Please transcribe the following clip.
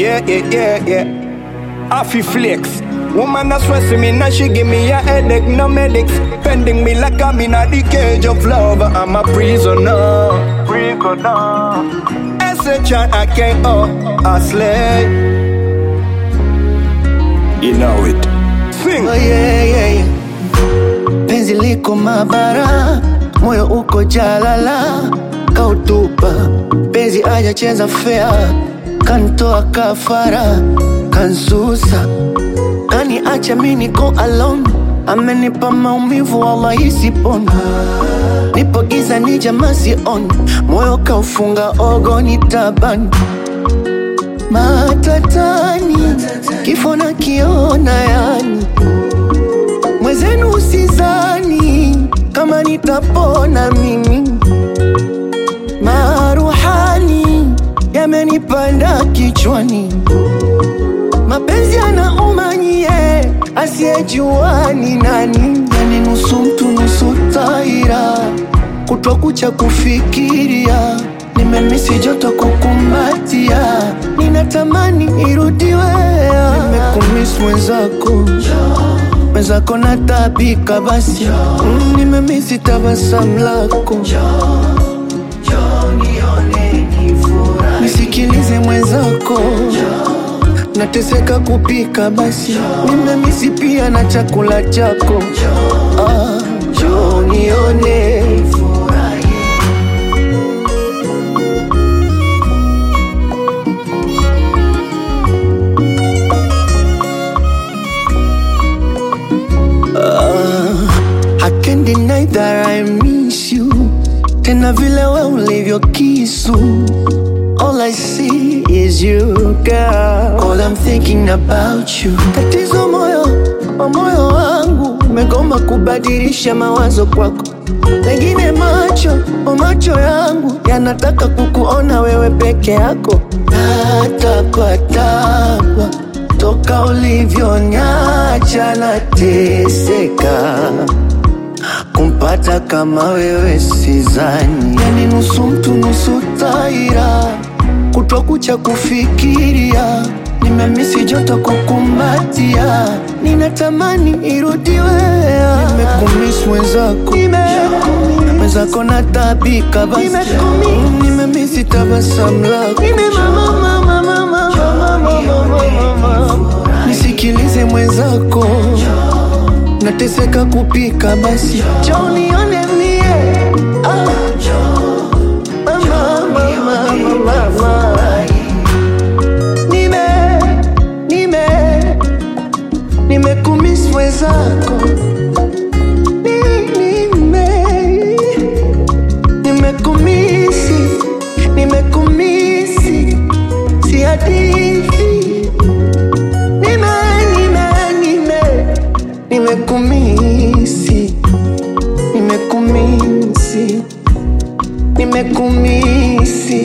Yeah, yeah, yeah, yeah. Afi flex. Woman a stressing me, now she give me a headache, no medics. Pending me like I'm in a the cage of love. I'm a prisoner. Prisoner. S-H-I, I can't, oh, I slay. You know it. Sing. Oh, yeah, yeah, yeah. Penzi liko mabara, moyo uko jalala, kautupa penzi ajacheza fea, kantoa kafara, kansusa, kani acha mi niko alone, amenipa maumivu wallahi sipona, nipo giza ni jamaa sioni, moyo kaufunga ogoni tabani matatani, kifo na kiona yani mwezenu usizani kama nitapona mimi, maruhani yamenipanda kichwani, mapenzi yanauma nyie, asiyejua ni nani, yani nusu mtu nusu taira, kutwa kucha kufikiria nimemisi joto kukumbatia, ninatamani irudiwe, nimekumiss mwenzako mwenzako natabika basi mm, nimemisi tabasamu lako nisikilize mwenzako nateseka kupika basi nimemisi pia na chakula chako ah, njoo nione I can't deny that I miss you Tena vile we ulivyo kisu All I see is you girl All I'm thinking about you Tatizo moyo wa moyo wangu Umegoma kubadilisha mawazo kwako Pengine macho o macho yangu Yanataka kukuona wewe peke yako Natapatapa Toka ulivyonyacha nateseka kumpata kama wewe sizani, yani nusu mtu nusu taira, kutwa kucha kufikiria, nimemisi joto kukumbatia, ninatamani irudiwe, nimekumiss mwenzako, mwenzako natabika basi, Mm, nimemisi tabasamu lako, nisikilize mwenzako nateseka kupika basi njoo nione mie ah. Mama, mama, mama, mama. Nime, nime, nimekumiss mwenzako Ni- nime, nimekumisi, nimekumisi, si hadithi nime, nime, nime nimekumisi nimekumisi nimekumisi